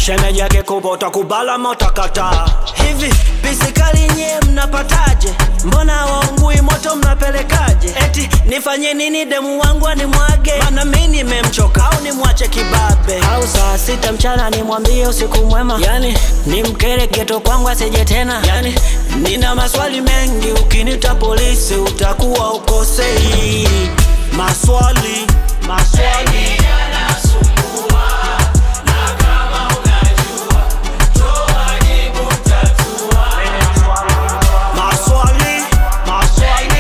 shemeji yake kubwa utakubala motakata hivi pisikali nyie mnapataje mbona waungui moto mnapelekaje eti nifanye nini demu wangu animwage mana mi nimemchoka au nimwache kibabe au saa sita mchana nimwambie usiku mwema yani nimkere geto kwangu asije tena yani nina maswali mengi ukinita polisi utakuwa ukosei maswali maswali maswali maswali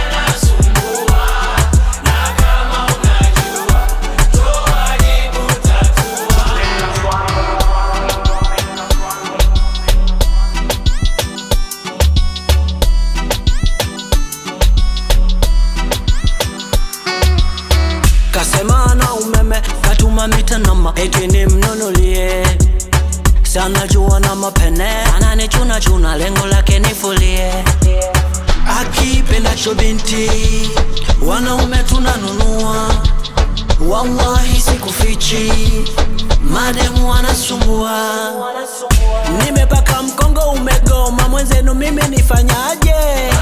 kasema na umeme katuma mitanoma eti nimnunulie sana jua na mapene ananichuna chuna lengo lake nifulie akipendacho binti wanaume tunanunua wallahi sikufichi mademu wanasumbua nimepaka mkongo umegoma mwenzenu mimi nifanyaje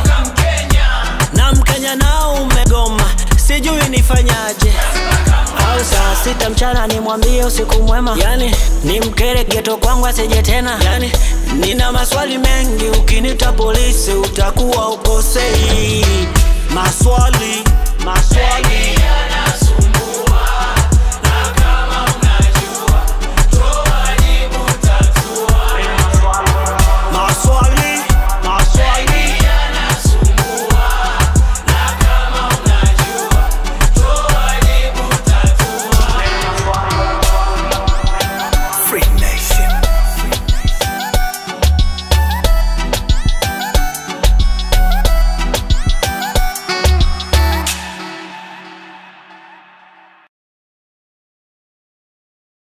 na mkenya nao umegoma sijui nifanyaje au saa sita mchana nimwambie usiku mwema yani nimkere geto kwangu asije tena yani nina maswali mengi ukinita polisi utakuwa ukosei maswali maswali